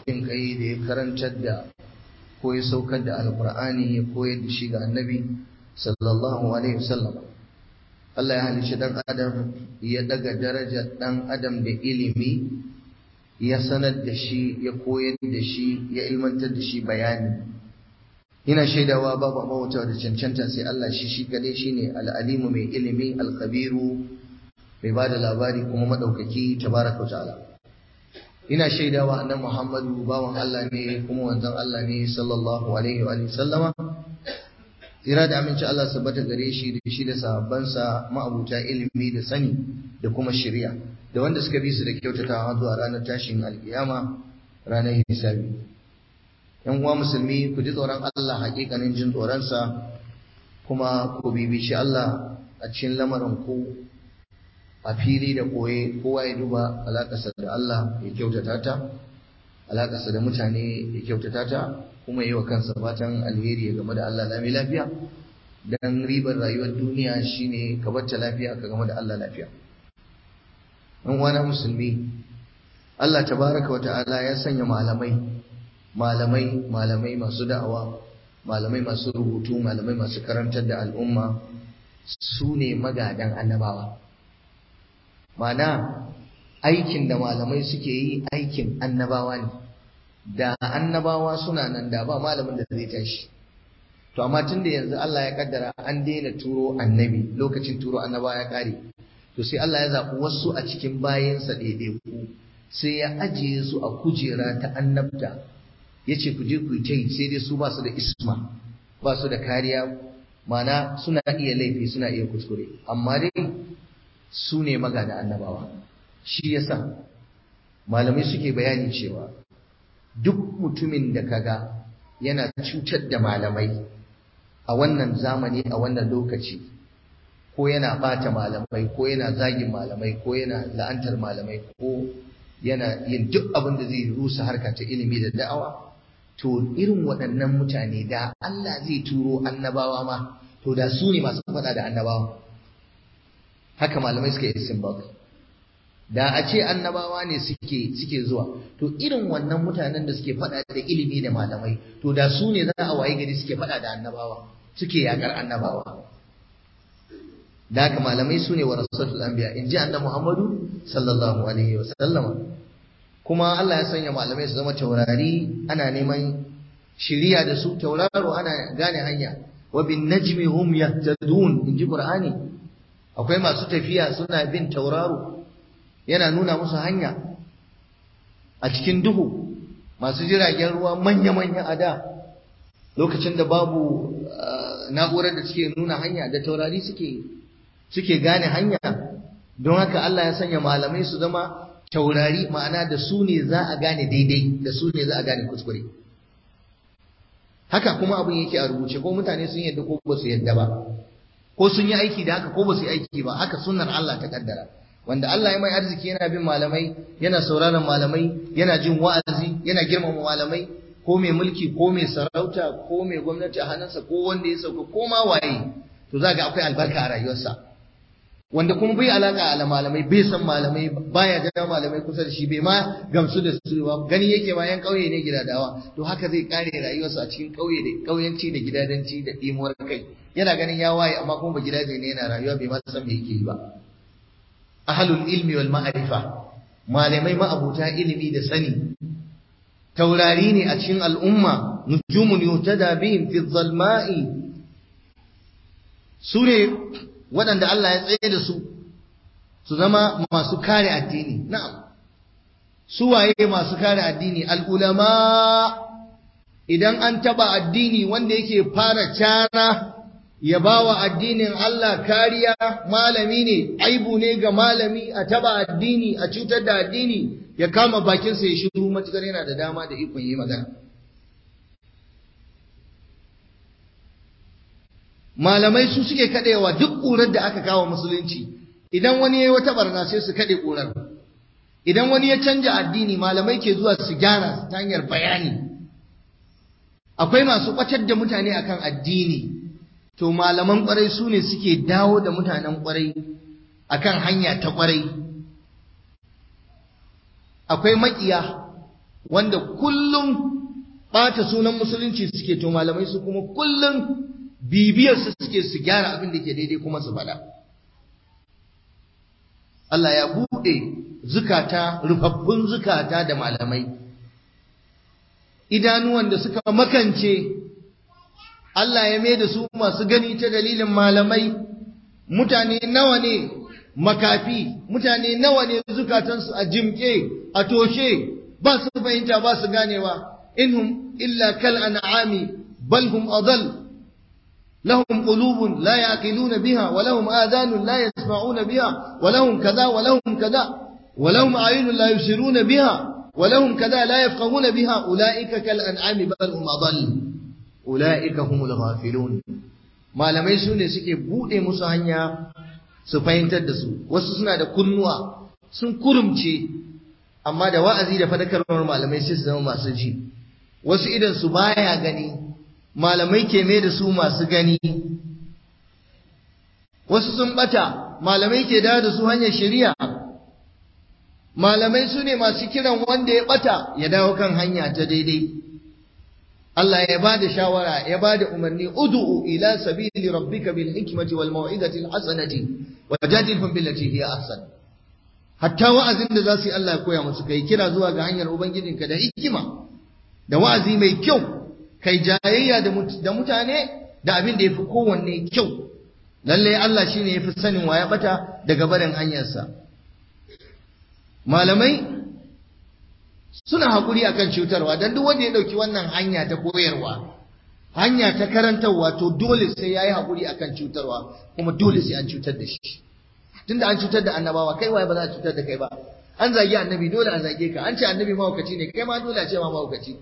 jin kai da ya karantar da ko ya saukar da alkur'ani ya koyar da shi ga annabi sallallahu alaihi wasallam Allah ya halicci dan adam ya daga darajar dan adam da ilimi ya sanar da shi ya koyar da shi ya ilmantar da shi bayani ina shaidawa babu abawata da cancanta sai Allah shi shi kadai shine al-alimu mai ilimi al-khabiru mai bada labari kuma madaukaki tabaraka wa ta'ala ina shaidawa annabi Muhammadu bawan Allah ne kuma wanzan Allah ne sallallahu alaihi wa sallama tsira da aminci Allah sabbata gare shi da shi da sahabbansa ma'abuta ilimi da sani da kuma shari'a da wanda suka bi su da kyautatawa zuwa ranar tashin alkiyama ranar hisabi yan uwa musulmi ku ji tsoron Allah hakikanin jin tsoronsa kuma ku bibici Allah a cikin lamarin ku a fili da koye kowa ya duba alaƙarsa da Allah ya kyautata ta alaƙarsa da mutane ya kyautata ta kuma yi wa kansa fatan alheri ya game da Allah lami lafiya dan ribar rayuwar duniya shine ka bacce lafiya ka game da Allah lafiya ɗan uwana musulmi Allah tabaraka wa ta'ala ya sanya malamai malamai malamai masu da'awa malamai masu rubutu malamai masu karantar da al'umma su ne magadan annabawa Mana aikin da malamai suke yi aikin annabawa ne da annabawa suna nan da ba malamin da zai tashi to amma tun da yanzu Allah ya kaddara an daina turo annabi lokacin turo annabawa ya kare to sai Allah ya zaɓi wasu a cikin bayansa ɗaiɗaiku sai ya ajiye su a kujera ta annabta ya ce ku je ku yi ta yi sai dai su ba su da isma ba su da kariya mana suna iya laifi suna iya kuskure amma dai su ne magada annabawa shi yasa malamai suke bayani cewa duk mutumin da kaga yana cutar da malamai a wannan zamani a wannan lokaci ko yana bata malamai ko yana zagin malamai ko yana la'antar malamai ko yana yin duk abin da zai rusa harka ta ilimi da da'awa to irin waɗannan mutane da Allah zai turo annabawa ma to da su ne masu faɗa da annabawa haka malamai suka yi simbak da a ce annabawa ne suke suke zuwa to irin wannan mutanen da suke faɗa da ilimi da malamai to da su ne za a waye gari suke faɗa da annabawa suke yakar annabawa da haka malamai su ne wa rasul anbiya in ji annabi muhammadu sallallahu alaihi wa sallama kuma Allah ya sanya malamai su zama taurari ana neman shiriya da su tauraro ana gane hanya wa bin najmi hum yahtadun in ji qur'ani akwai masu tafiya suna bin tauraro yana nuna musu hanya a cikin duhu masu jiragen ruwa manya-manya a da lokacin da babu na'urar da suke nuna hanya da taurari suke suke gane hanya don haka Allah ya sanya malamai su zama taurari ma'ana da su ne za a gane daidai da su ne za a gane kuskure haka kuma abin yake a rubuce ko mutane sun yadda ko ba su yadda ba ko sun yi aiki da haka ko ba su yi aiki ba haka sunnar Allah ta kaddara wanda Allah ya mai arziki yana bin malamai yana sauraron malamai yana jin wa'azi yana girmama malamai ko mai mulki ko mai sarauta ko mai gwamnati a hannunsa ko wanda ya sauka ko ma waye to za ga akwai albarka a rayuwarsa wanda kuma bai alaka da malamai bai san malamai baya da malamai kusa da shi bai ma gamsu da su ba gani yake ma yan kauye ne gidadawa to haka zai kare rayuwarsa a cikin kauye da kauyanci da gidadanci da dimuwar kai yana ganin ya waye amma kuma ba gidaje ne yana rayuwa bai ma san me yake yi ba ahlul ilmi wal ma'rifa malamai ma'abuta ilimi da sani taurari ne a cikin al'umma nujumun yutada bihim fi dhalma'i su ne waɗanda Allah ya tsaye da su su zama masu kare addini na'am su waye masu kare addini al'ulama idan an taba addini wanda yake fara cara ya bawa addinin Allah kariya malami ne aibu ne ga malami a taba addini a cutar da addini ya kama bakinsa ya shiru matukar yana da dama da ikon yi magana malamai su suke kadewa duk ƙurar da aka kawo musulunci idan wani yayi wata barna sai su kade ƙurar idan wani ya canja addini malamai ke zuwa su gyara ta hanyar bayani akwai masu ɓatar da mutane akan addini to malaman ƙwarai su ne suke dawo da mutanen ƙwarai akan hanya ta ƙwarai akwai maƙiya wanda kullum ɓata sunan musulunci suke to malamai su kuma kullum bibiyar su suke su gyara abin da ke daidai kuma su faɗa Allah ya buɗe zukata rufaffun zukata da malamai idanuwan da suka makance Allah ya mai da su masu gani ta dalilin malamai mutane nawa ne makafi mutane nawa ne zukatansu a jimke a toshe ba su fahimta ba su ganewa inhum illa kal an'ami bal hum adall lahum qulubun la yaqiluna biha wa lahum adhanun la yasma'una biha wa lahum kaza wa lahum kaza wa lahum a'yunun la yusiruna biha wa lahum kaza la yafqahuna biha ulaika kal an'ami bal hum adall ulaika humul ghafilun malamai su ne suke bude musu hanya su fahimtar da su wasu suna da kunnuwa sun kurumce amma da wa'azi da fadakarwar malamai sai su zama masu ji wasu idan su baya gani malamai ke mai da su masu gani wasu sun bata malamai ke dawo da su hanyar shari'a malamai su ne masu kiran wanda ya bata ya dawo kan hanya ta daidai Allah ya ba da shawara ya ba da umarni ud'u ila sabili rabbika bil hikmati wal mau'izati al hasanati wajadilhum billati hiya ahsan hatta wa'azin da za su yi Allah ya koya musu kai kira zuwa ga hanyar ubangijinka da hikima da wa'azi mai kyau kai jayayya da mutane da abin da yafi kowanne kyau lalle Allah shine yafi sanin wa ya bata daga barin hanyarsa malamai suna haƙuri akan cutarwa don duk wanda ya ɗauki wannan hanya ta koyarwa hanya ta karantarwa to dole sai ya yi haƙuri akan cutarwa kuma dole sai an cutar da shi tunda an cutar da annabawa kai waye ba za a cutar da kai ba an zagi annabi dole a zage ka an ce annabi mahaukaci ne kai ma dole a ce ma mahaukaci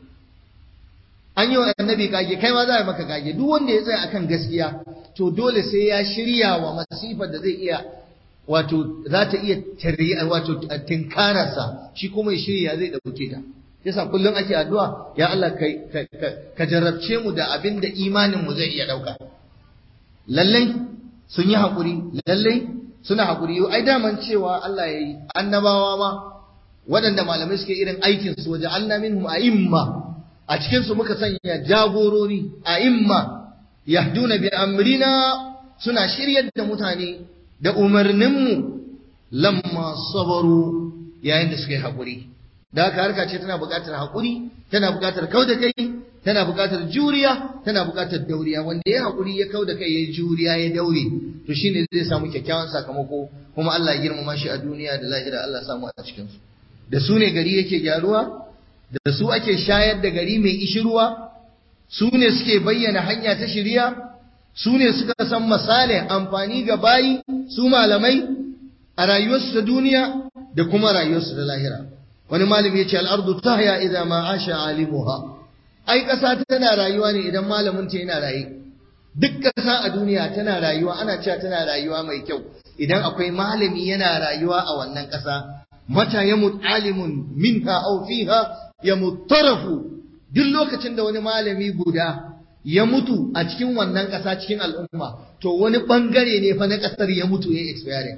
an yi wa annabi kage kai ma za a maka kage duk wanda ya tsaya akan gaskiya to dole sai ya shirya wa masifar da zai iya wato za ta iya tariya wato tinkararsa shi kuma ya shirya zai dauke ta yasa kullum ake addu'a ya Allah kai ka jarrabce mu da abin da imanin mu zai iya dauka lallai sun yi hakuri lallai suna hakuri ai daman cewa Allah yayi annabawa ma waɗanda malamai suke irin aikin su waje Allah minhum a'imma a cikin su muka sanya jagorori a'imma yahduna bi amrina suna shiryar da mutane da umarninmu lamma sabaru yayin da suka yi haƙuri da haka harka ce tana buƙatar haƙuri tana buƙatar kau da kai tana buƙatar juriya tana buƙatar dauriya wanda ya haƙuri ya kau da kai ya juriya ya daure to shine zai samu kyakkyawan sakamako kuma Allah ya girmama shi a duniya da lahira Allah ya samu a cikin su da su ne gari yake gyaruwa da su ake shayar da gari mai ishirwa su ne suke bayyana hanya ta shiriya su ne suka san misalin amfani ga bayi su malamai a rayuwarsu ta duniya da kuma rayuwarsu da lahira wani malami ya ce al'ardu tahya idza ma asha alimuha ai ƙasa tana rayuwa ne idan malamin ta yana raye duk ƙasa a duniya tana rayuwa ana cewa tana rayuwa mai kyau idan akwai malami yana rayuwa a wannan ƙasa mata yamut alimun minha aw fiha yamut tarafu duk lokacin da wani malami guda ya mutu a cikin wannan ƙasa cikin al'umma to wani ɓangare ne fa na ƙasar ya mutu ya expire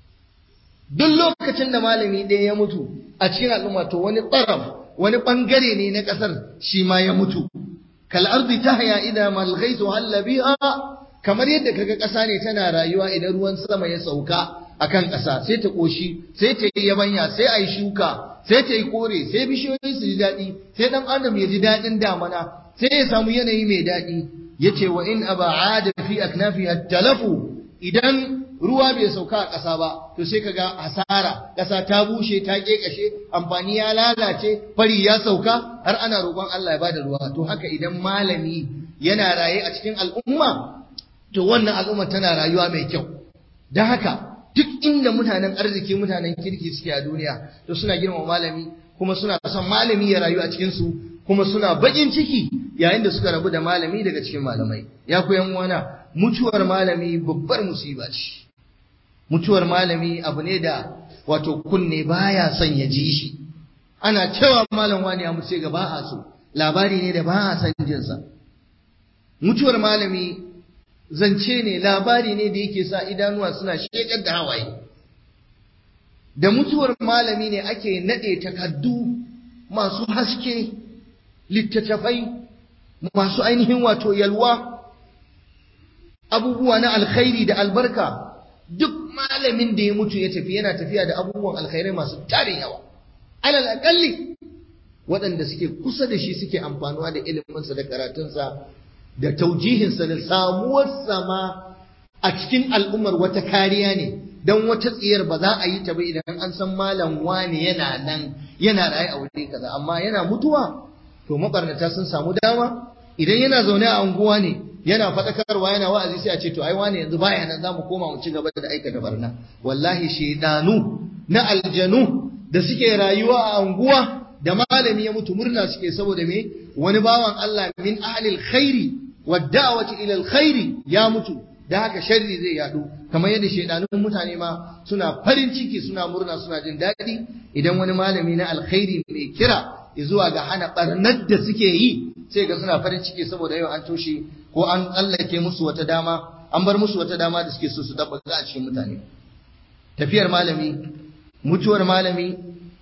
duk lokacin da malami ɗaya ya mutu a cikin al'umma to wani ɓaraf wani ɓangare ne na ƙasar shi ma ya mutu kal ardi tahya idan mal ghaitu halla biha kamar yadda kaga ƙasa ne tana rayuwa idan ruwan sama ya sauka akan ƙasa sai ta ƙoshi sai ta yi yabanya sai a yi shuka sai ta yi kore sai bishiyoyi su ji daɗi sai ɗan adam ya ji daɗin damana sai ya samu yanayi mai daɗi ya ce wa in aba da fi aknafi talafu idan ruwa bai sauka a ƙasa ba to sai kaga hasara ƙasa ta bushe ta ƙeƙashe amfani ya lalace fari ya sauka har ana roƙon Allah ya bada ruwa to haka idan malami yana raye a cikin al'umma to wannan al'umma tana rayuwa mai kyau don haka duk inda mutanen arziki mutanen kirki suke a duniya to suna girmama malami kuma suna son malami ya rayu a cikin su kuma suna bakin ciki yayin da suka rabu da malami daga cikin malamai ya ku yan uwana mutuwar malami babbar musiba ce mutuwar malami abu ne da wato kunne baya son ya ji shi ana cewa malam wani ya mutu ga ba a so labari ne da ba a son jin sa mutuwar malami zance ne labari ne da yake sa idanuwa suna shekar da hawaye da mutuwar malami ne ake nade takaddu masu haske littattafai masu ainihin wato yalwa abubuwa na alkhairi da albarka duk malamin da ya mutu ya tafi yana tafiya da abubuwan alkhairai masu tarin yawa alal akalli waɗanda suke kusa da shi suke amfanuwa da iliminsa da karatunsa da taujihinsa da samuwarsa ma a cikin al'ummar wata kariya ne don wata tsiyar ba za a yi ta ba idan an san malam wani yana nan yana raye a wuri kaza amma yana mutuwa to mabarnata sun samu dama idan yana zaune a unguwa ne yana faɗakarwa yana wa'azi sai a ce to ai wani yanzu baya nan zamu koma mu ci gaba da aikata barna wallahi shedanu na aljanu da suke rayuwa a unguwa da malami ya mutu murna suke saboda me wani bawan Allah min ahlil khairi wad da'wati ila alkhairi ya mutu da haka sharri zai yadu kamar yadda shedanun mutane ma suna farin ciki suna murna suna jin daɗi idan wani malami na alkhairi mai kira zuwa ga hana barnar da suke yi sai ga suna farin ciki saboda yau an toshe ko an tsallake musu wata dama an bar musu wata dama da suke so su tabbata a cikin mutane tafiyar malami mutuwar malami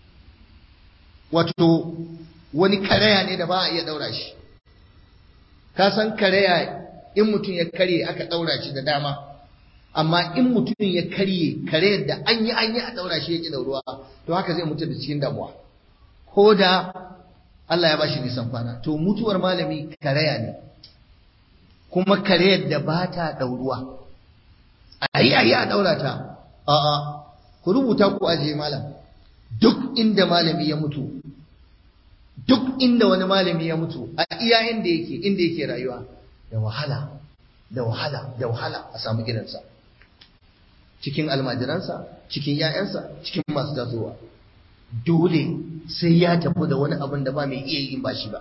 wato wani karaya ne da ba a iya daura shi ka san karaya in mutum ya karye aka daura shi da dama amma in mutum ya karye karayar da an yi an yi a daura shi yake dauruwa to haka zai mutu da cikin damuwa ko da Allah ya bashi nisan kwana to mutuwar malami karaya ne kuma karayar da ba ta dauruwa ayi ayi a daura ta a'a ku rubuta ku aje malam duk inda malami ya mutu duk inda wani malami ya mutu a iya inda yake inda yake rayuwa da wahala da wahala da wahala a samu gidansa cikin almajiransa cikin ‘ya'yansa cikin masu tasowa dole sai ya tafi da wani abin da ba mai iya yin ba shi ba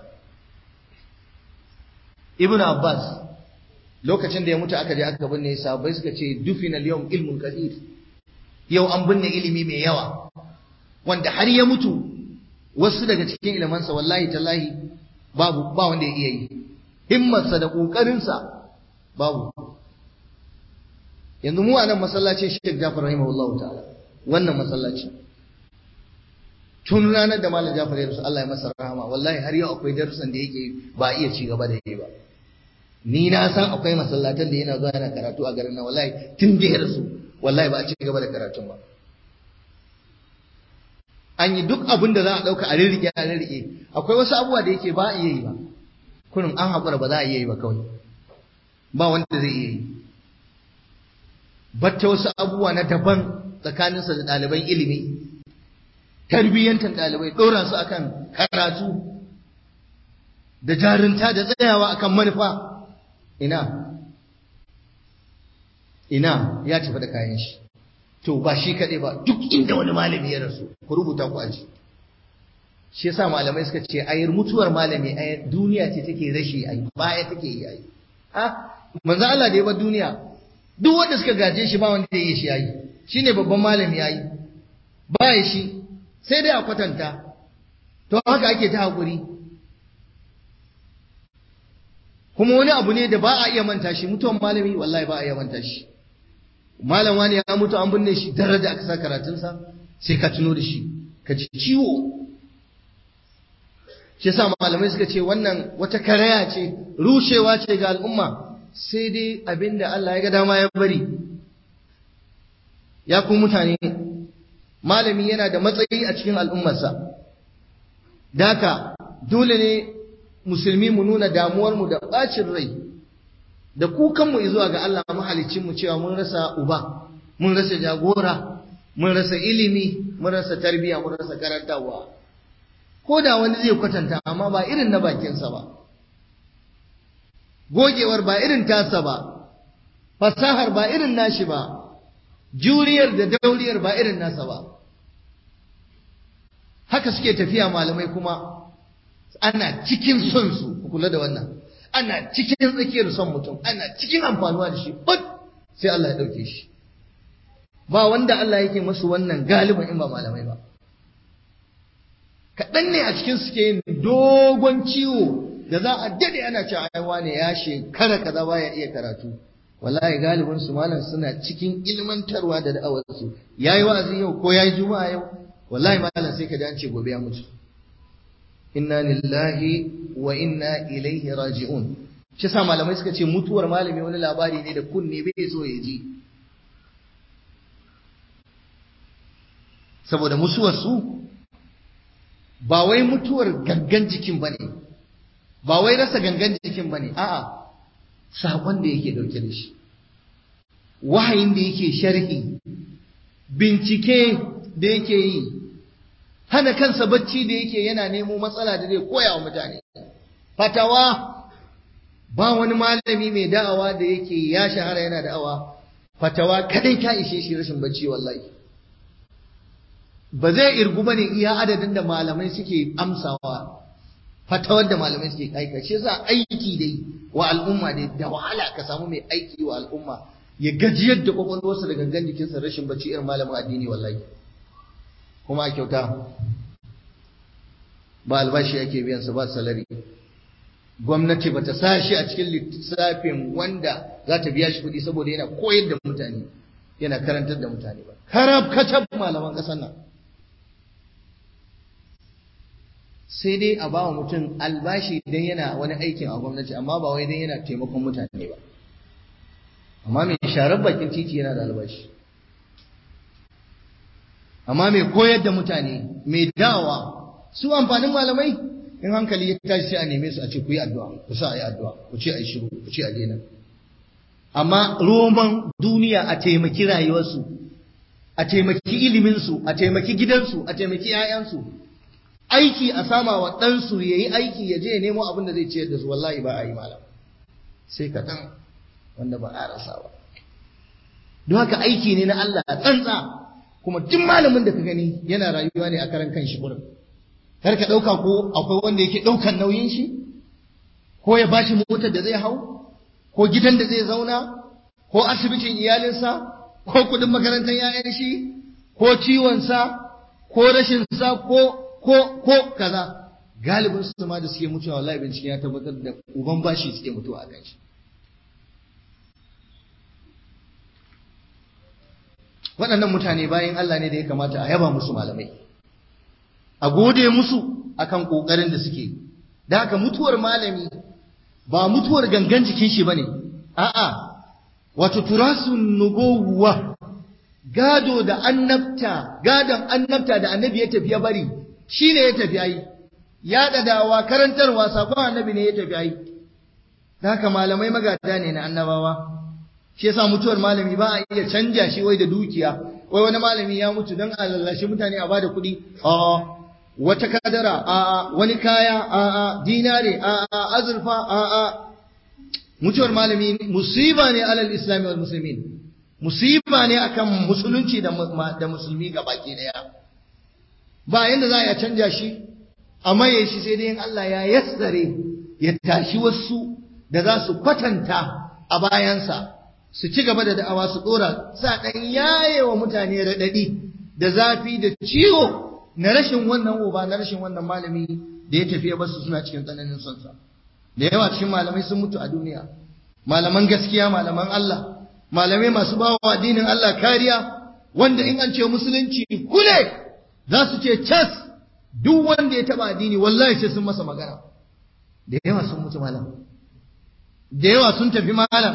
ibn abbas lokacin da ya mutu aka je aka binne sahabbai suka ce dufina yawm ilmun kathir yau an binne ilimi mai yawa wanda har ya mutu wasu daga cikin ilimansa wallahi tallahi babu ba wanda ya iya yi himmarsa da ƙoƙarinsa babu yanzu mu a nan masallacin Sheikh Jafar rahimahullahu ta'ala wannan masallaci tun ranar da Malam Jafar ya rasu Allah ya masa rahama wallahi har yau akwai darussan da yake ba iya ci gaba da yi ba ni na san akwai masallatan da yana zuwa yana karatu a garin nan wallahi tun da ya rasu wallahi ba a ci gaba da karatun ba an yi duk abin da za a ɗauka a rirriƙe a rirriƙe akwai wasu abubuwa da yake ba a iya yi ba kurin an haƙura ba za a iya yi ba kawai ba wanda zai iya yi batta wasu abubuwa na daban tsakaninsa da ɗaliban ilimi tarbiyyantar ɗalibai ɗora su akan karatu da jarinta da tsayawa akan manufa ina ina ya tafi da kayan shi to ba shi kaɗai ba duk inda wani malami ya rasu ku rubuta ku aji shi yasa malamai suka ce ayar mutuwar malami ayar duniya ce take rashi ai baya take yi ai ha manzo Allah da ya bar duniya duk wanda suka gaje shi ba wanda ya yi shi yayi shine babban malami yayi ba ya shi sai dai a kwatanta to haka ake ta hakuri kuma wani abu ne da ba a iya manta shi mutuwan malami wallahi ba a iya manta shi malam wani ya mutu an binne shi daraja aka sa karatunsa sai ka tuno da shi ka ji ciwo shi yasa malamai suka ce wannan wata karaya ce rushewa ce ga al'umma sai dai abinda Allah ya ga dama ya bari ya ku mutane malami yana da matsayi a cikin al'ummarsa daka dole ne musulmi mu nuna damuwarmu da ɓacin rai da kukanmu zuwa ga Allah mahalicinmu cewa mun rasa uba mun rasa jagora mun rasa ilimi mun rasa tarbiyya mun rasa karantawa ko da wani zai kwatanta amma ba irin na bakinsa ba gogewar ba irin tasa ba fasahar ba irin nashi ba juriyar da dauriyar ba irin nasa ba haka suke tafiya malamai kuma ana cikin son su kula da wannan ana cikin tsakiyar son mutum ana cikin amfanuwa da shi but sai Allah ya dauke shi ba wanda Allah yake masu wannan galibin in ba malamai ba kaɗan ne a cikin suke yin dogon ciwo da za a dade ana cewa ai wane ya shekara kaza baya iya karatu wallahi galibin su malam suna cikin ilmantarwa da da'awar su yayi wa'azi yau ko yayi juma'a yau wallahi malam sai ka ji an ce gobe ya mutu inna lillahi wa inna ilaihi raji'un shi sa malamai suka ce mutuwar malami wani labari ne da kunne bai so ya ji saboda musuwar su ba wai mutuwar gangan jikin bane ba wai rasa gangan jikin bane a'a sakon da yake dauke da shi wahayin da yake sharhi bincike da yake yi hana kansa bacci da yake yana nemo matsala da zai koya wa mutane fatawa ba wani malami mai da'awa da yake ya shahara yana da'awa fatawa kadai ta ishe shi rashin bacci wallahi ba zai irgu bane iya adadin da malamai suke amsawa fatawar da malamai suke aika shi yasa aiki dai wa al'umma dai da wahala ka samu mai aiki wa al'umma ya gajiyar da kwakwalwarsa da gangan jikinsa rashin bacci irin malamin addini wallahi kuma a kyauta ba albashi ake biyan sa ba salari gwamnati bata sa shi a cikin lissafin wanda za ta biya shi kuɗi saboda yana koyar da mutane yana karantar da mutane ba karab kacab malaman ƙasar nan sai dai a ba wa mutum albashi idan yana wani aikin a gwamnati amma ba wai idan yana taimakon mutane ba amma mai sharar bakin titi yana da albashi amma mai koyar da mutane mai dawa su amfanin malamai in hankali ya tashi sai a neme su a ce ku yi addu'a ku sa a yi addu'a ku ce a yi shiru ku ce a daina amma roman duniya a taimaki rayuwarsu a taimaki iliminsu a taimaki gidansu a taimaki 'ya'yansu aiki a sama wa ɗansu ya yi aiki ya je ya nemo abin da zai ciyar da su wallahi ba a yi malam sai kaɗan wanda ba a rasa ba don haka aiki ne na Allah tsantsa kuma duk malamin da ka gani yana rayuwa ne a karan kan shi gurin kar ka ɗauka ko akwai wanda yake ɗaukan nauyin shi ko ya bashi motar da zai hau ko gidan da zai zauna ko asibitin iyalinsa ko kuɗin makarantar 'ya'yan shi ko ciwonsa ko rashin sa ko ko ko kaza galibin su ma da suke mutuwa wallahi bincike ya tabbatar da uban bashi suke mutuwa a kan shi waɗannan mutane bayan Allah ne da ya kamata a yaba musu malamai a gode musu akan kokarin da suke da haka mutuwar malami ba mutuwar gangan jikin shi bane a'a wato turasun nubuwa gado da annabta gadon annabta da annabi ya tafi ya bari shine ya tafi yayi ya dadawa karantarwa sakon annabi ne ya tafi yayi da haka malamai magada ne na annabawa shi yasa mutuwar malami ba a iya canja shi wai da dukiya wai wani malami ya mutu don a lallashi mutane a bada kuɗi a wata kadara a wani kaya a dinare a azurfa a mutuwar malami musiba ne alal islami wal muslimin musiba ne akan musulunci da da musulmi baki daya ba yanda za a canja shi amma ya shi sai dai in Allah ya yassare ya tashi wasu da za su kwatanta a bayansa su ci gaba da da'awa su dora sa dan yaye wa mutane radadi da zafi da ciwo na rashin wannan uba na rashin wannan malami da ya tafi ya basu suna cikin tsananin son sa da yawa cikin malamai sun mutu a duniya malaman gaskiya malaman Allah malamai masu bawa addinin Allah kariya wanda in an ce musulunci kule za su ce cas duk wanda ya taba addini wallahi sai sun masa magana da yawa sun mutu malam da yawa sun tafi malam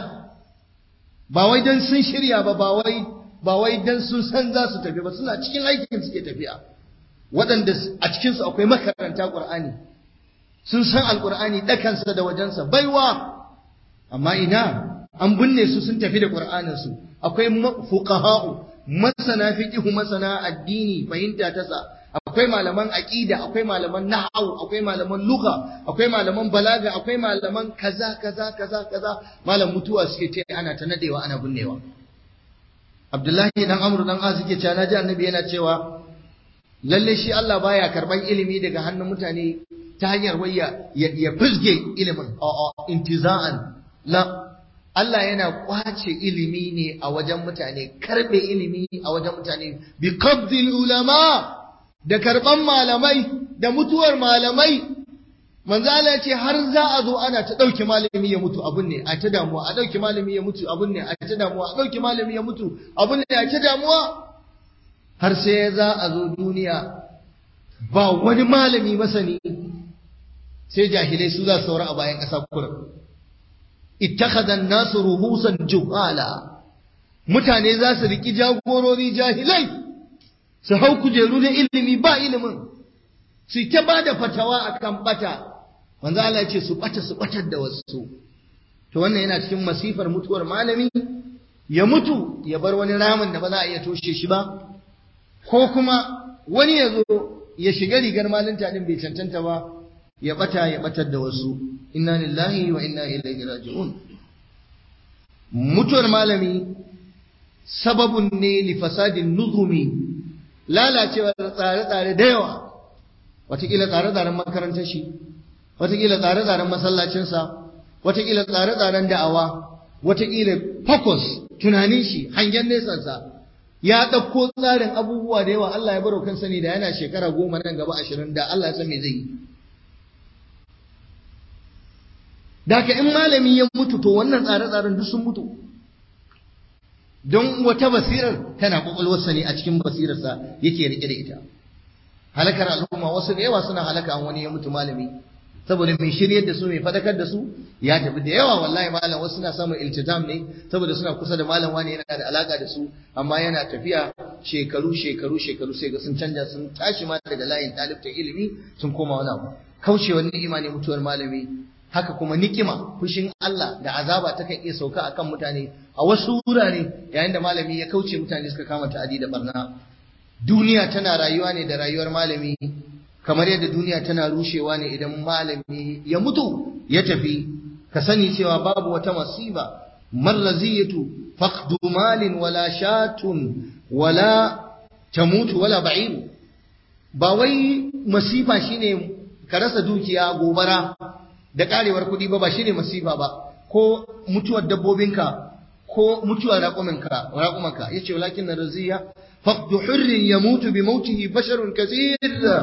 ba wai dan sun shirya ba ba wai ba wai dan sun san za su tafi ba suna cikin aikin suke tafiya waɗanda a cikin su akwai makaranta Qur'ani sun san alqur'ani dakansa da wajensa baiwa amma ina an binne su sun tafi da Qur'anin su akwai fuqaha'u masana fiqh masana addini fahimta ta sa akwai malaman aqida akwai malaman nahwu akwai malaman lugha akwai malaman balaga akwai malaman kaza kaza kaza kaza malam mutuwa suke ce ana ta nadewa ana binnewa Abdullahi dan Amr dan Az yake cewa naji annabi yana cewa lalle shi Allah baya karban ilimi daga hannun mutane ta hanyar wayya ya fizge ilimin a'a intiza'an la Allah yana kwace ilimi ne a wajen mutane karbe ilimi a wajen mutane bi qabdil ulama da karban malamai da mutuwar malamai manzo Allah ce har za a zo ana ta dauke malami ya mutu abun ne a ta damuwa a dauke malami ya mutu abun ne a ta damuwa a dauke malami ya mutu abun ne a ta damuwa har sai za a zo duniya ba wani malami masani sai jahilai su za su saura a bayan ƙasa kurin ittakhadha an-nasu ruhusan juhala mutane za su riki jagorori jahilai su hau kujeru na ilimi ba ilimin su ta ba da fatawa akan bata manzo Allah ya ce su bata su batar da wasu to wannan yana cikin masifar mutuwar malami ya mutu ya bar wani ramin da ba za a iya toshe shi ba ko kuma wani ya zo ya shiga rigar malinta din bai cancanta ba ya bata ya batar da wasu inna lillahi wa inna ilaihi raji'un mutuwar malami sababun ne li fasadin nuzumi lalacewar tsare-tsare da yawa watakila tsare-tsaren makarantar shi watakila tsare-tsaren masallacinsa watakila tsare-tsaren da'awa watakila focus tunanin shi hangen nesansa ya ɗauko tsarin abubuwa da yawa Allah ya baro kansa ne da yana shekara goma nan gaba ashirin da Allah ya san me zai yi da in malami ya mutu to wannan tsare-tsaren duk sun mutu don wata basirar tana kwakwalwarsa ne a cikin basirarsa yake rike da ita halakar al'umma wasu da yawa suna halaka an wani ya mutu malami saboda mai shiryar da su mai fadakar da su ya tafi da yawa wallahi malam wasu suna samun iltizam ne saboda suna kusa da malam wani yana da alaka da su amma yana tafiya shekaru shekaru shekaru sai ga sun canja sun tashi ma daga layin talibta ilimi sun koma wani abu kaucewa ni'ima ne mutuwar malami haka kuma nikima fushin Allah da azaba takan iya sauka akan mutane a wasu wurare yayin da malami ya kauce mutane suka kama ta'adi da barna duniya tana rayuwa ne da rayuwar malami kamar yadda duniya tana rushewa ne idan malami ya mutu ya tafi ka sani cewa babu wata masiba marraziyatu faqdu malin wala shatun wala tamutu wala ba'ir ba wai masifa shine ka rasa dukiya gobara da karewar kuɗi ba ba shine masifa ba ko mutuwar dabbobinka ko mutuwar raƙuminka raƙumanka yace walakin raziya faqdu hurrin yamutu bi mautihi basharun kathir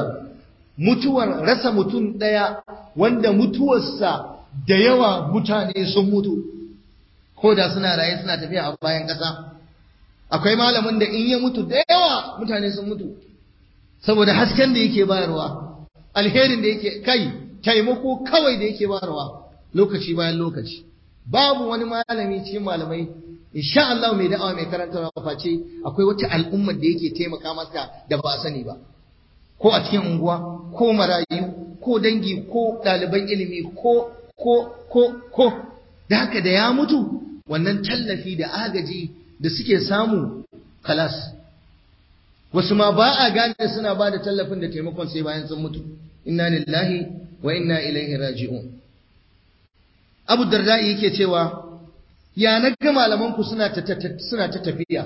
mutuwar rasa mutum ɗaya wanda mutuwarsa da yawa mutane sun mutu ko da suna raye suna tafiya a bayan ƙasa akwai malamin da in ya mutu da yawa mutane sun mutu saboda hasken da yake bayarwa alherin da yake kai taimako kawai da yake bayarwa lokaci bayan lokaci babu wani malami cikin malamai insha Allah mai da'awa mai karantarwa face akwai wata al'ummar da yake taimaka masa da ba a sani ba ko a cikin unguwa ko marayu ko dangi ko ɗaliban ilimi ko ko ko ko da haka da ya mutu wannan tallafi da agaji da suke samu kalas wasu ma ba a gane suna ba da tallafin da taimakon sai bayan sun mutu inna lillahi wa inna ilaihi raji'un abu darda'i yake cewa ya na ga malamanku suna ta suna ta tafiya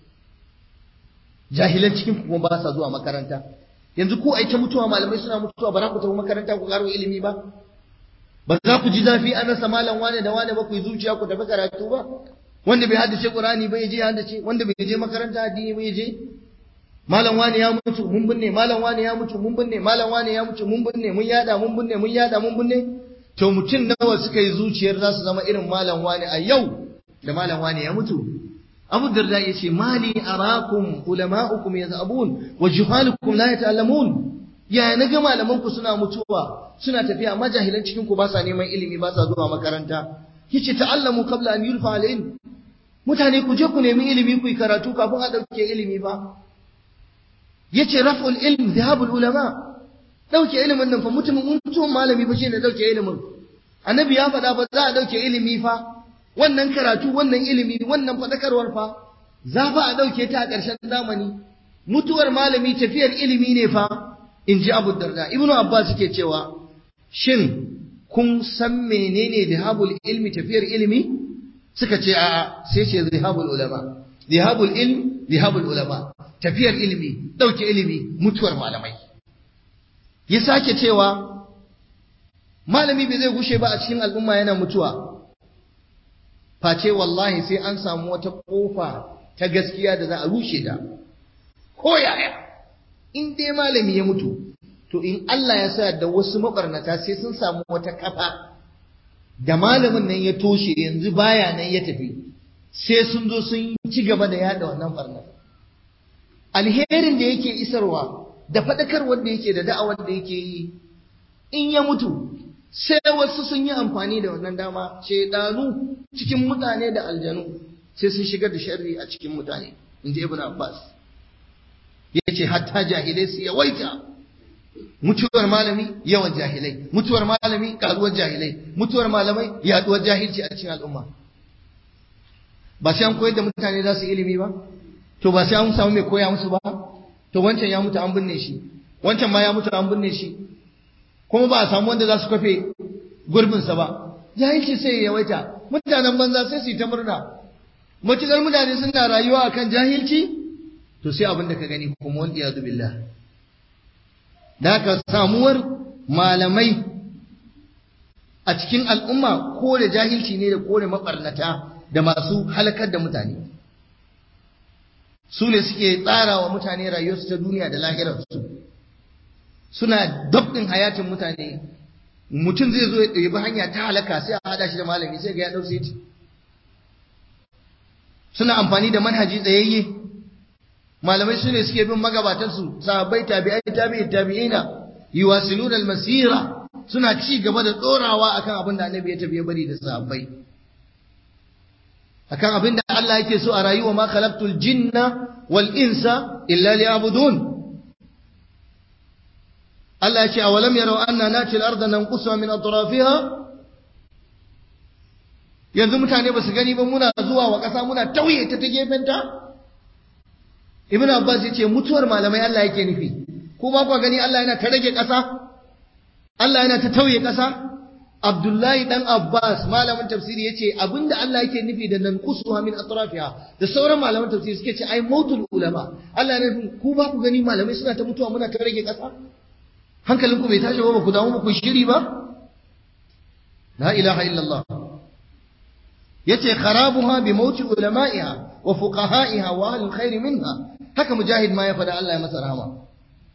jahilan cikin kuma ba sa zuwa makaranta yanzu ko ai ta mutuwa malamai suna mutuwa ba za ku tafi makaranta ku karo ilimi ba ba za ku ji zafi an rasa malam wane da wane ba ku yi zuciya ku tafi karatu ba wanda bai haddace qur'ani ba ya je haddace wanda bai je makaranta addini ba ya je malam wane ya mutu mun binne malam wane ya mutu mun binne malam wane ya mutu mun binne mun yada mun binne mun yada mun binne to mutum nawa suka yi zuciyar za su zama irin malam wane a yau da malam wane ya mutu Abu Darda ya ce mali arakum ulama'ukum yaz'abun wa juhalukum la yata'allamun ya na ga malaman ku suna mutuwa suna tafiya amma jahilan cikin ku ba sa neman ilimi ba sa zuwa makaranta yace ta'allamu qabla an yulfa al-ilm mutane ku je ku nemi ilimi ku yi karatu kafin a dauke ilimi ba yace raf'ul ilm dhahabul ulama dauke ilimin nan fa mutumin mutumin malami fa shine dauke ilimin annabi ya faɗa ba za a dauke ilimi fa wannan karatu wannan ilimi wannan faɗakarwar fa za fa a ɗauke ta a ƙarshen zamani mutuwar malami tafiyar ilimi ne fa in ji abu darda ibnu abbas yake cewa shin kun san menene zihabul ilmi tafiyar ilimi suka ce a'a sai ce zihabul ulama zihabul ilm zihabul ulama tafiyar ilimi ɗauke ilimi mutuwar malamai ya sake cewa malami bai zai gushe ba a cikin al'umma yana mutuwa face wallahi sai an samu wata kofa ta gaskiya da za a rushe ta ko yaya in dai malami ya mutu to in Allah ya sa da wasu mabarnata sai sun samu wata kafa da malamin nan ya toshe yanzu baya nan ya tafi sai sun zo sun ci gaba da yada wannan barna alherin da yake isarwa da faɗakarwar da yake da da'awar da yake yi in ya mutu sai wasu sun yi amfani da wannan dama shaidanu cikin mutane da aljanu sai sun shigar da sharri a cikin mutane in ji ibn abbas ya ce hatta jahilai su yawaita mutuwar malami yawan jahilai mutuwar malami karuwar jahilai mutuwar malamai yaduwar jahilci a cikin al'umma ba sai an koyar da mutane za su ilimi ba to ba sai an samu mai koya musu ba to wancan ya mutu an binne shi wancan ma ya mutu an binne shi kuma ba a samu wanda za su kafe gurbinsa ba jahilci sai ya yawaita mutanen banza sai su yi ta murna matukar mutane suna rayuwa akan jahilci to sai abin da ka gani kuma wanda ya billah da haka samuwar malamai a cikin al'umma ko da jahilci ne da kore mabarnata da masu halakar da mutane su ne suke tsara wa mutane rayuwarsu ta duniya da lahirarsu suna dabdin hayatin mutane mutum zai zo ya ɗebi hanya ta halaka sai a haɗa shi da malami sai ga ya ɗau sai suna amfani da manhaji tsayayye malamai su ne suke bin magabatansu sahabbai tabi'ai tabi'i tabi'ina yuwasiluna al-masira suna ci gaba da dorawa akan abin da annabi ya tafi ya bari da sahabbai akan abin da Allah yake so a rayuwa ma khalaqtul jinna wal insa illa liya'budun Allah ya ce awalam yarau anna nati al-ardha nanqusuha min atrafiha yanzu mutane ba su gani ba muna zuwa wa ƙasa muna tauye ta ta gefenta ibn abbas ya ce mutuwar malamai Allah yake nufi ko ba ku gani Allah yana ta rage ƙasa Allah yana ta tauye ƙasa Abdullahi dan Abbas malamin tafsiri yace abinda Allah yake nufi da nan kusuha min atrafiha da sauran malaman tafsiri suke ce ai mautul ulama Allah yana nufin ku ba ku gani malamai suna ta mutuwa muna ta rage ƙasa hankalinku bai tashi ba ku damu ba ku shiri ba la ilaha illallah yace kharabuha bi mauti ulama'iha wa fuqaha'iha wa ahli alkhair minha haka mujahid ma ya fada Allah ya masa rahama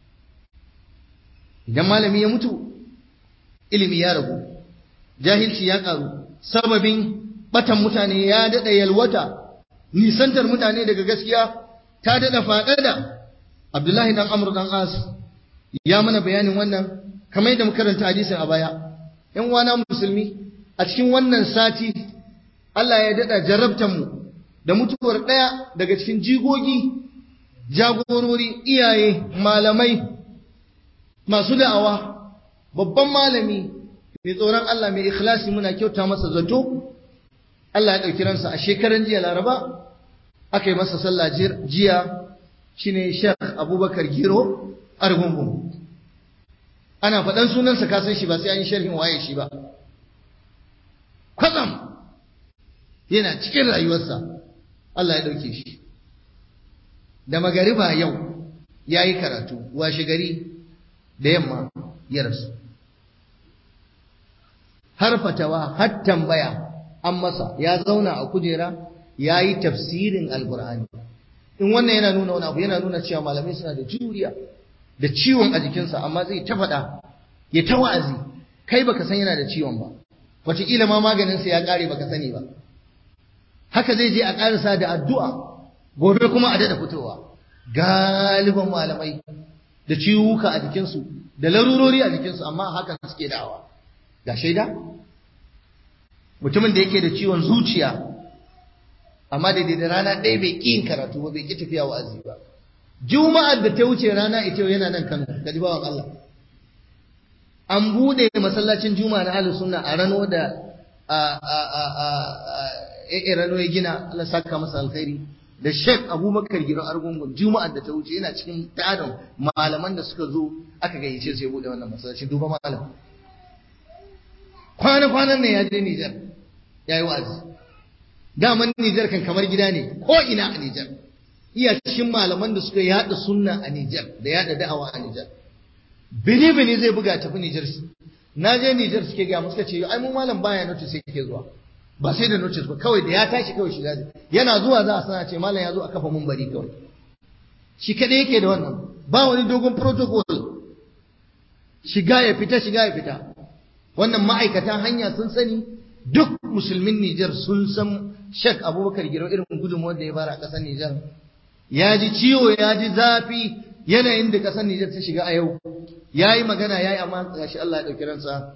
idan malami ya mutu ilimi ya ragu jahilci ya karu sababin batan mutane ya dada yalwata nisantar mutane daga gaskiya ta dada fadada Abdullahi dan Amr dan As ya mana bayanin wannan kamar yadda muka karanta hadisin a baya yan uwana musulmi a cikin wannan sati Allah ya daɗa jarabtar mu da mutuwar ɗaya daga cikin jigogi jagorori iyaye malamai masu da'awa babban malami mai tsoron Allah mai ikhlasi muna kyauta masa zato Allah ya ɗauki ransa a shekaran jiya laraba aka yi masa sallah jiya shine Sheikh Abubakar Giro Argungun ana faɗan sunansa ka san shi ba sai an yi sharhin waye shi ba kwatsam yana cikin rayuwarsa Allah ya ɗauke shi da magariba yau ya yi karatu washe gari da yamma ya rasu har fatawa har tambaya an masa ya zauna a kujera ya yi tafsirin alkur'ani in wannan yana nuna wani abu yana nuna cewa malamai suna da juriya da ciwon a jikinsa amma zai ta faɗa ya ta wa'azi kai baka san yana da ciwon ba wataƙila ma maganinsa ya ƙare baka sani ba haka zai je a ƙarasa da addu'a gobe kuma a daɗa fitowa galiban malamai da ciwuka a jikinsu da larurori a jikinsu amma haka suke da'awa ga shaida mutumin da yake da ciwon zuciya amma daidai da rana ɗaya bai ƙi yin karatu ba bai ƙi tafiya wa'azi ba juma'ar da ta wuce rana ita yana nan Kano ga bawan Allah an bude masallacin juma'a na ahlus sunna a rano da a a a a rano ya gina Allah saka masa alkhairi da Sheikh Abubakar Giro Argungun juma'ar da ta wuce yana cikin tarin malaman da suka zo aka gayyace su ya bude wannan masallaci duba malam kwana kwanan ne ya je Niger yayi wa'azi daman Niger kan kamar gida ne ko ina a Niger iya cikin malaman da suka yada sunna a Nijar da yada da'awa a Nijar. Bini bini zai buga tafi Nijar. Na je Nijar suke gaya musu ce ai mu malam baya notice sai kike zuwa. Ba sai da notice ba kawai da ya tashi kawai shiga yana zuwa za a sana ce malam ya zo a kafa mun bari kawai. Shi kadai yake da wannan ba wani dogon protocol. Shiga ya fita shiga ya fita. Wannan ma'aikatan hanya sun sani duk musulmin Nijar sun san Sheikh Abubakar Giro irin gudunmuwar da ya fara a ƙasar Nijar ya ji ciwo ya ji zafi yanayin da ƙasar Nijar ta shiga a yau ya yi magana ya yi amma gashi Allah ya ɗauki ransa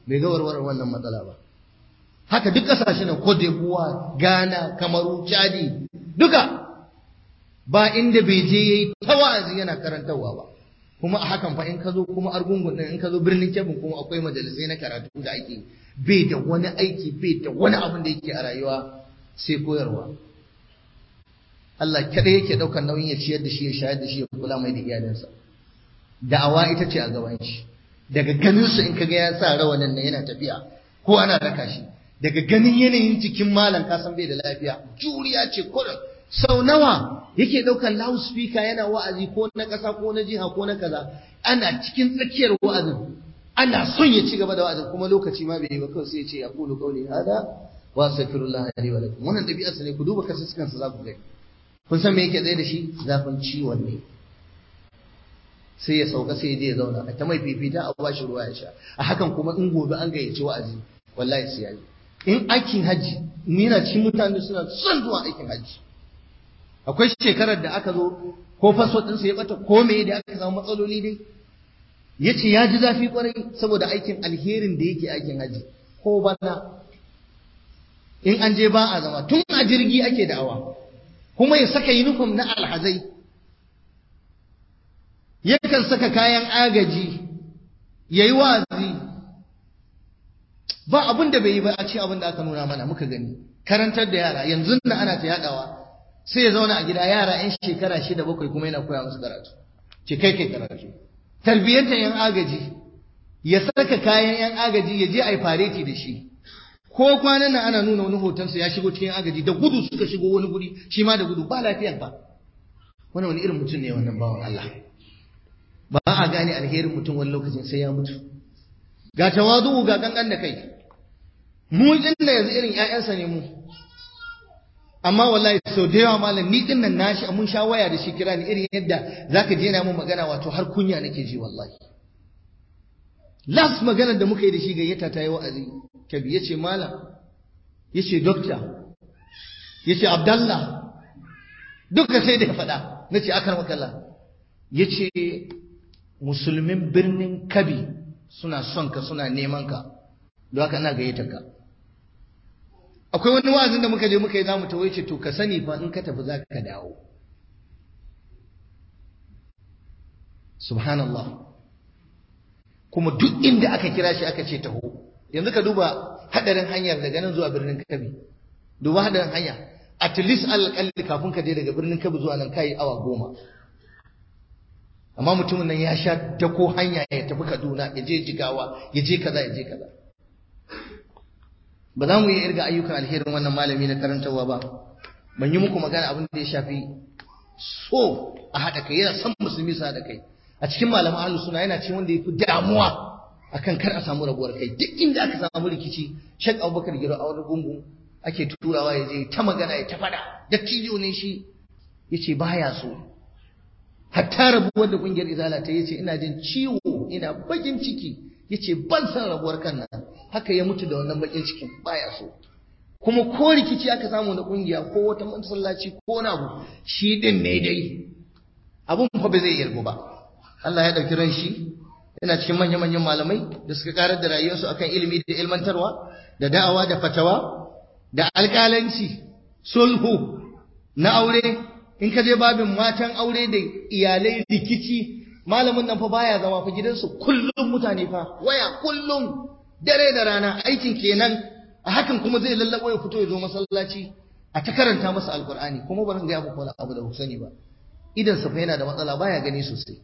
bai ga warware wannan matsala ba haka duk kasashen Cote d'Ivoire Ghana Kamaru Chadi duka ba inda bai je yayi ta wa'azi yana karantarwa ba kuma a hakan fa in ka zo kuma argungun din in ka zo birnin Kebbi kuma akwai majalisai na karatu da ake bai da wani aiki bai da wani abin da yake a rayuwa sai koyarwa Allah kada yake daukar nauyin ya ciyar da shi ya shayar da shi ya kula mai da iyalinsa da'awa ita ce a gaban shi daga ganin su in kaga ya sa rawanin nan yana tafiya ko ana raka shi daga ganin yanayin cikin malam ka san bai da lafiya juriya ce kurin sau nawa yake ɗaukar loudspeaker yana wa'azi ko na ƙasa ko na jiha ko na kaza ana cikin tsakiyar wa'azin ana son ya ci gaba da wa'azin kuma lokaci ma bai yi ba kawai sai ya ce ya kulu kauli hada wa astaghfirullah li wa lakum wannan ɗabi'arsa ne ku duba kasassukan sa za ku gani kun san me yake tsaye da shi zafin ciwon ne sai ya sauka sai ya je ya zauna a ta mai fifita a bashi ruwa ya sha a hakan kuma in gobe an gayyaci wa'azi wallahi sai ya yi in aikin hajji ni na cikin mutane suna son zuwa aikin hajji akwai shekarar da aka zo ko faso ɗinsa ya bata ko me da aka samu matsaloli dai ya ce ya ji zafi kwarai saboda aikin alherin da yake aikin hajji ko bana in an je ba a zama tun a jirgi ake da'awa kuma ya saka yunifom na alhazai yakan saka kayan agaji ya yi wa'azi ba abin da bai yi ba a ce abin da aka nuna mana muka gani karantar da yara yanzu na ana ta yadawa sai ya zauna a gida yara yan shekara shida bakwai kuma yana koya musu karatu ce kai kai karatu tarbiyyantar yan agaji ya saka kayan yan agaji ya je a yi fareti da shi ko kwanan nan ana nuna wani hotonsa ya shigo cikin agaji da gudu suka shigo wani guri shi ma da gudu ba lafiyar ba wani wani irin mutum ne wannan bawan Allah ba a gane alherin mutum wani lokacin sai ya mutu ga tawazu ga kankan da kai mu inda yanzu irin ƴaƴansa ne mu amma wallahi sau da yawa malam ni din nan nashi mun sha waya da shi kira ni irin yadda zaka je na mun magana wato har kunya nake ji wallahi last magana da muka yi da shi gayyata ta yi wa'azi kabi yace malam yace doctor yace abdallah duka sai da ya faɗa nace akar makalla yace musulmin birnin kabi suna son ka suna neman ka don haka ina gayyatar ka akwai wani wa'azin da muka je muka yi za mu tawaye ce to ka sani fa in ka tafi za ka dawo subhanallah kuma duk inda aka kira shi aka ce taho yanzu ka duba hadarin hanyar daga nan zuwa birnin kabi duba hadarin hanya at least alƙalli kafin ka je daga birnin kabi zuwa nan kai awa goma amma mutumin nan ya sha dako hanya ya tafi kaduna ya je jigawa ya je kaza ya je kaza ba za mu yi irga ayyukan alherin wannan malami na karantarwa ba ban yi muku magana abin da ya shafi so a haɗa kai yana son musulmi su haɗa kai a cikin malaman ahlus suna yana cikin wanda ya fi damuwa akan kar a samu rabuwar kai duk inda aka samu rikici shek abubakar giro a wani gungu ake turawa ya je ta magana ya ta faɗa dattijo ne shi ya ce baya so hatta rabuwar da kungiyar izala ta yace ina jin ciwo ina bakin ciki yace ban san rabuwar kan nan haka ya mutu da wannan bakin cikin baya so kuma ko rikici aka samu na kungiya ko wata masallaci ko wani abu shi din ne dai abun fa ba zai yargu ba Allah ya dauki ran shi yana cikin manyan manyan malamai da suka karar da rayuwarsu akan ilimi da ilmantarwa da da'awa da fatawa da alƙalanci sulhu na aure in ka je babin matan aure da iyalai rikici malamin nan fa baya zama fa gidansu kullum mutane fa waya kullum dare da rana aikin kenan a hakan kuma zai lallabo ya fito ya zo masallaci a ta karanta masa alkur'ani kuma ba zan ga muku wani abu da ku sani ba idan sa fa yana da matsala baya gani sosai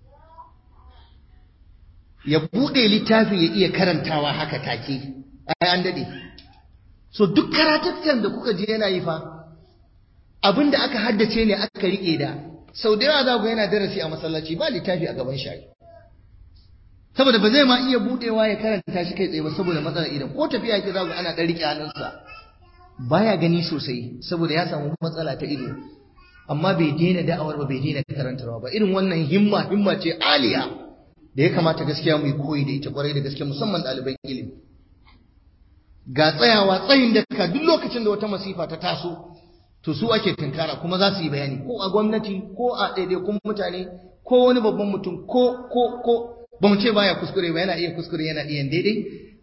ya bude littafi ya iya karantawa haka take ai an dade so duk karatukan da kuka je yana yi fa abin da aka haddace ne aka riƙe da sau da yawa za ku yana darasi a masallaci ba littafi a gaban shi saboda ba zai ma iya budewa ya karanta shi kai tsaye ba saboda matsalar idan ko tafiya yake za ku ana ɗan riƙe hannunsa baya gani sosai saboda ya samu matsala ta ido amma bai daina da'awar ba bai daina karantarwa ba irin wannan himma himma ce aliya da ya kamata gaskiya mu yi koyi da ita kwarai da gaske musamman ɗaliban ilimi ga tsayawa tsayin da ka duk lokacin da wata masifa ta taso to su ake tunkara kuma za su yi bayani ko a gwamnati ko a ɗaiɗaikun mutane ko wani babban mutum ko ko ko ba mu ce baya kuskure ba yana iya kuskure yana iya daidai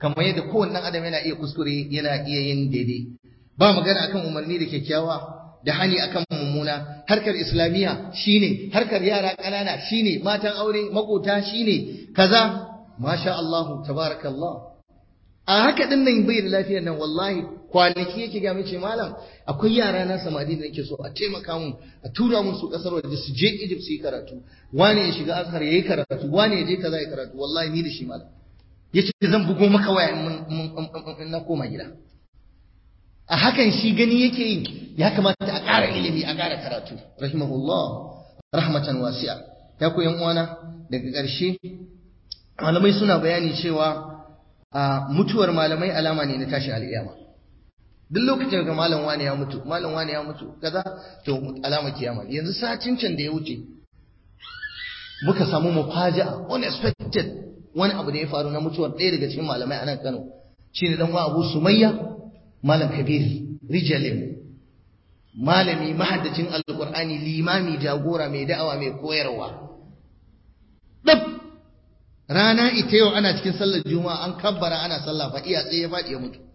kamar yadda kowanne adam yana iya kuskure yana iya yin daidai ba magana akan umarni da kyakkyawa da hani akan mummuna harkar islamiyya shine harkar yara ƙanana shine matan aure makota shine kaza masha Allah tabarakallah a haka din nan bai da lafiyar nan wallahi kwanaki yake ga mace malam akwai yara na samari da nake so a taimaka mun a tura mun su kasar waje su je Egypt su yi karatu wani ya shiga Azhar yayi karatu wani ya je kaza ya karatu wallahi ni da shi malam yace zan bugo maka waya in na koma gida a hakan shi gani yake yi ya kamata a ƙara ilimi a ƙara karatu rahimahullah rahmatan wasi'a ya ku yan uwana daga ƙarshe malamai suna bayani cewa a mutuwar malamai alama ne na tashi al'iyama duk lokacin da malam wani ya mutu malam wani ya mutu kaza to alama kiyama yanzu satin can da ya wuce muka samu mufaja'a unexpected wani abu da ya faru na mutuwar ɗaya daga cikin malamai a nan Kano shine dan uwa Abu Sumayya malam Kabir Rijalim malami mahaddacin alqur'ani limami jagora mai da'awa mai koyarwa dab rana ita yau ana cikin sallar juma'a an kabbara ana sallah fa iya tsaye ya faɗi ya mutu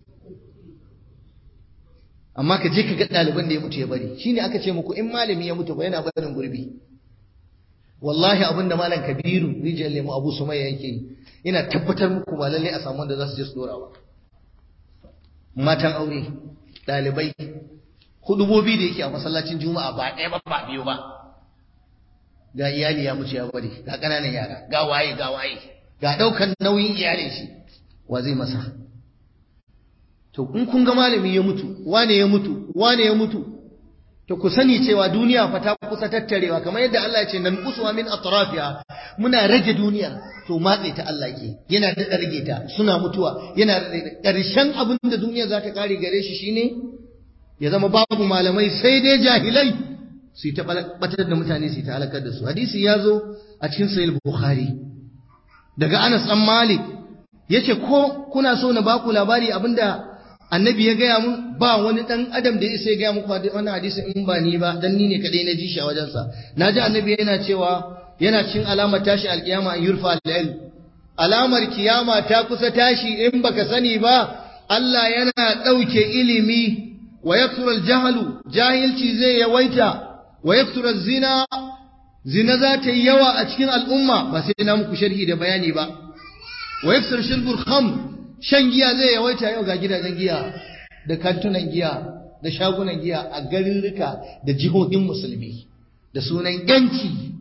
amma ka je ka ga ɗaliban da ya mutu ya bari shine aka ce muku in malami ya mutu ba yana barin gurbi wallahi abin da malam kabiru rijiyar lemu abu sumayya yake yi ina tabbatar muku ba lallai a samu wanda za su je su dora ba matan aure ɗalibai hudubobi da yake a masallacin juma'a ba ɗaya ba ba biyu ba ga iyali ya mutu ya bari ga ƙananan yara ga waye ga waye ga ɗaukan nauyin iyalin shi wa zai masa to in kun ga malami ya mutu wane ya mutu wane ya mutu to ku sani cewa duniya fa ta kusa tattarewa kamar yadda Allah ya ce nan kusuwa min atrafiha muna rage duniya to matse ta Allah ke yana da rage ta suna mutuwa yana ƙarshen abin da duniya za ta kare gare shi shine ya zama babu malamai sai dai jahilai su yi ta batar da mutane su yi ta halakar da su hadisi ya zo a cikin sahih bukhari daga Anas dan Malik yace ko kuna so na baku labari abinda annabi ya gaya mun ba wani dan adam da ya gaya muku wannan hadisi in ba ni ba dan ni ne kadai na ji shi a wajensa naji annabi yana cewa yana cin alamar tashi alkiyama an yurfa al alamar kiyama ta kusa tashi in baka sani ba Allah yana dauke ilimi wa yakthuru al-jahlu jahilci zai yawaita wa yakthuru zina zina za ta yi yawa a cikin al'umma ba sai na muku sharhi da bayani ba wa yakthuru shirbul khamr shan giya zai yawaita yau ga gidajen giya da kantunan giya da shagunan giya a garirrika da jihohin musulmi da sunan yanci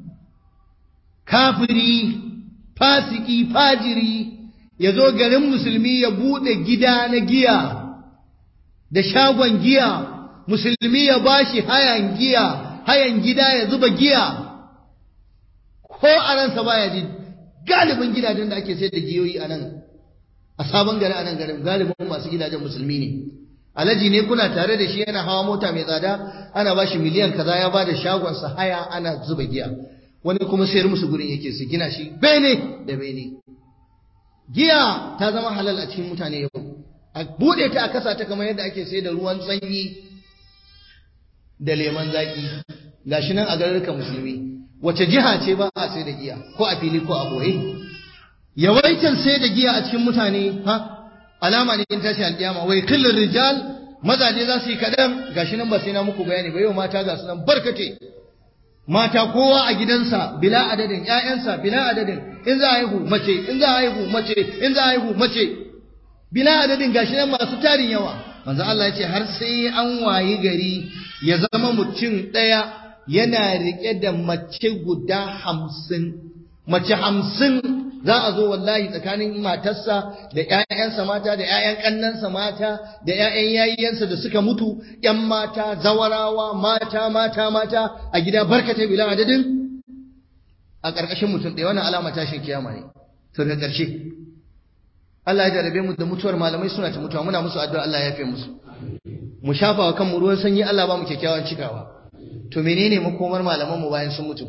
kafiri fasiki fajiri ya zo garin musulmi ya bude gida na giya da shagon giya musulmi ya bashi hayan giya hayan gida ya zuba giya ko a ransa baya ji galibin gidajen da ake sayar da giyoyi a nan a sabon gari a nan garin galibin masu gidajen musulmi ne alhaji ne kuna tare da shi yana hawa mota mai tsada ana ba shi miliyan kaza ya ba da shagonsa haya ana zuba giya wani kuma sayar musu gurin yake su gina shi bene da bene giya ta zama halal a cikin mutane yau a bude ta a kasa ta kamar yadda ake sayar da ruwan sanyi da leman zaki gashi nan a garurukan musulmi wace jiha ce ba a sai da giya ko a fili ko a boye yawaitar sai da giya a cikin mutane ha alama ne in tashi alƙiyama wai kullun rijal mazaje za su yi kaɗan gashi nan ba sai na muku bayani ba yau mata ga su nan barkate mata kowa a gidansa bila adadin ƴaƴansa bila adadin in za a haihu mace in za a haihu mace in za a haihu mace bila adadin gashi nan masu tarin yawa manzo Allah ya ce har sai an wayi gari ya zama mutum ɗaya yana riƙe da mace guda hamsin mace hamsin za a zo wallahi tsakanin matarsa da ‘ya'yansa mata da ‘ya'yan ƙannansa mata da ‘ya'yan yayiyansa da suka mutu ‘yan mata zawarawa mata mata mata a gida barkata bila adadin a ƙarƙashin mutum ɗaya wannan alama tashin kiyama ne to da ƙarshe Allah ya jarabe mu da mutuwar malamai suna ta mutuwa muna musu addu'a Allah ya yafe musu mu shafa wa kanmu ruwan sanyi Allah ba mu kyakkyawan cikawa to menene makomar malaman mu bayan sun mutu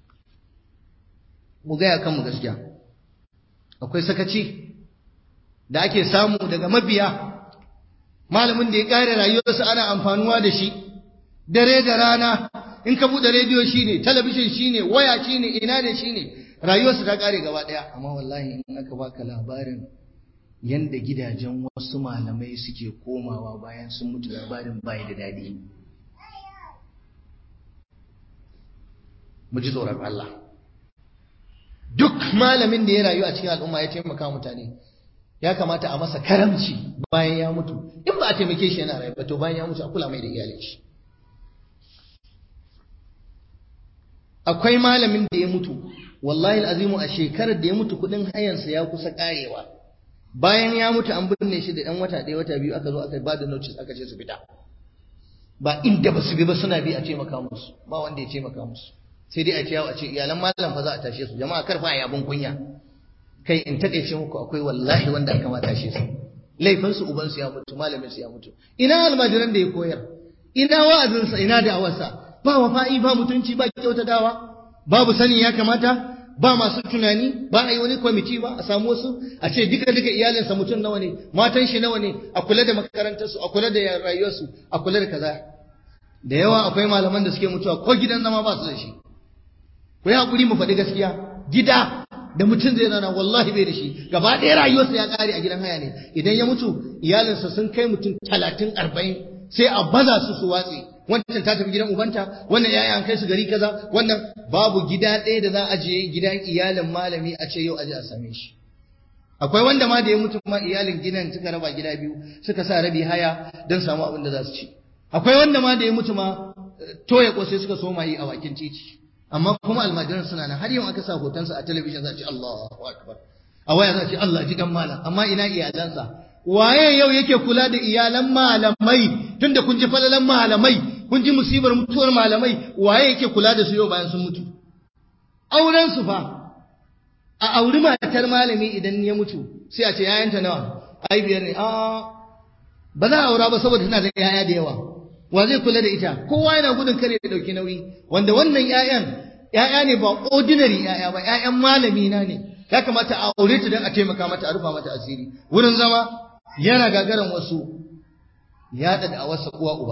mu gaya kanmu gaskiya akwai sakaci da ake samu daga mabiya malamin da ya ƙare rayuwarsa ana amfanuwa da shi dare da rana in ka buɗe rediyo shine talabijin shine waya shine ina ne shine rayuwarsa ta ƙare gaba ɗaya amma wallahi in aka baka labarin yanda gidajen wasu malamai suke komawa bayan sun mutu labarin bai da daɗi mu ji tsoron Allah duk malamin da ya rayu a cikin al'umma ya taimaka mutane ya kamata a masa karamci bayan ya mutu in ba a taimake shi yana rayu ba to bayan ya mutu a kula mai da iyalin shi akwai malamin da ya mutu wallahi azimu a shekarar da ya mutu kudin hayansa ya kusa karewa bayan ya mutu an binne shi da ɗan wata ɗaya wata biyu aka zo aka ba da notice aka ce su fita ba inda ba su bi ba suna bi a taimaka musu ba wanda ya taimaka musu sai dai a ce a ce iyalan malam fa za a tashe su jama'a kar fa abun kunya kai in takeice muku akwai wallahi wanda aka ma tashe su laifin su uban su ya mutu malamin su ya mutu ina almajiran da ya koyar ina wa'azin sa ina da'awarsa ba wafa'i ba mutunci ba kyautatawa babu sani ya kamata ba masu tunani ba a yi wani kwamiti ba a samu wasu a ce duka duka iyalinsa mutum nawa ne matan shi nawa ne a kula da makarantarsu a kula da rayuwarsu a kula da kaza da yawa akwai malaman da suke mutuwa ko gidan zama ba su da shi ku yi hakuri mu faɗi gaskiya gida da mutum zai rana wallahi bai da shi gaba ɗaya rayuwarsa ya ƙare a gidan haya ne idan ya mutu iyalinsa sun kai mutum talatin arba'in sai a baza su su watse wancan ta tafi gidan ubanta wannan yaya an kai su gari kaza wannan babu gida ɗaya da za a je gidan iyalin malami a ce yau aje a same shi akwai wanda ma da ya mutu ma iyalin gidan suka raba gida biyu suka sa rabi haya don samu abin da za su ci akwai wanda ma da ya mutu ma toya kosai suka soma yi a bakin titi amma kuma almajiran suna nan har yau aka sa hotonsa a talabijin za a ce Allahu akbar a waya za a ce Allah ji kan malam amma ina iyalansa waye yau yake kula da iyalan malamai tunda kun ji falalan malamai kun ji musibar mutuwar malamai waye yake kula da su yau bayan sun mutu auren su fa a auri matar malami idan ya mutu sai a ce yayanta nawa ai biyar ne a ba za a aura ba saboda tana da yaya da yawa wa zai kula da ita kowa yana gudun kare ya dauki nauyi wanda wannan yayan yaya ne ba ordinary yaya ba yayan malami na ne ya kamata a aure ta don a taimaka mata a rufa mata asiri wurin zama yana gagaran wasu ya da awarsa uwa uba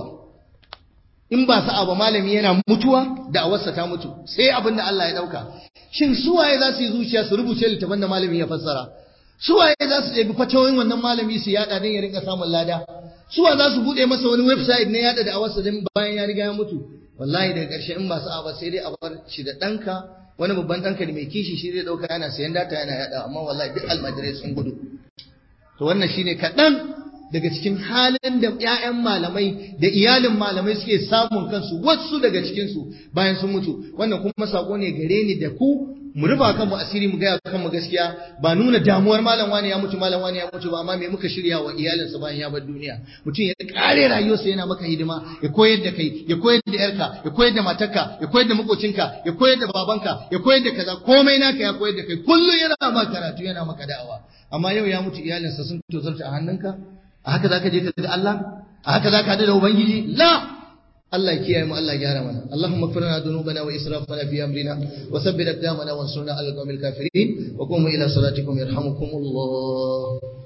in ba sa'a ba malami yana mutuwa da awarsa ta mutu sai abin da Allah ya dauka shin su waye za su yi zuciya su rubuce littafin da malami ya fassara su waye za su ɗebi fatawoyin wannan malami su yada don ya rinka samun lada su wa za su buɗe masa wani website na yada da awarsa don bayan ya riga ya mutu wallahi daga ƙarshe in ba sa'a ba sai dai a bar shi da ɗanka wani babban ɗanka ne mai kishi shi zai ɗauka yana sayan data yana yada amma wallahi duk almajirai sun gudu to wannan shine kaɗan daga cikin halin da ‘ya'yan malamai da iyalin malamai suke samun kansu wasu daga cikinsu bayan sun mutu wannan kuma sako ne gare ni da ku mu rufa kanmu asiri mu gaya kanmu gaskiya ba nuna damuwar malam wani ya mutu malam wani ya mutu ba amma me muka shirya wa iyalinsa bayan ya bar duniya mutum ya kare rayuwarsa yana maka hidima ya koyar da kai ya koyar da yarka ya koyar da matarka ya koyar da makocinka ya koyar da babanka ya koyar da kaza komai naka ya koyar da kai kullum yana maka karatu yana maka da'awa amma yau ya mutu iyalinsa sun tozarta a hannunka a haka zaka je ka ga Allah a haka zaka hadu da ubangiji la Allah ya kiyaye mu Allah ya gyara mana Allahumma ighfir lana dhunubana wa israfana fi amrina wa thabbit aqdamana wansurna 'ala al-qawmil kafirin wa qumu ila salatikum yarhamukumullah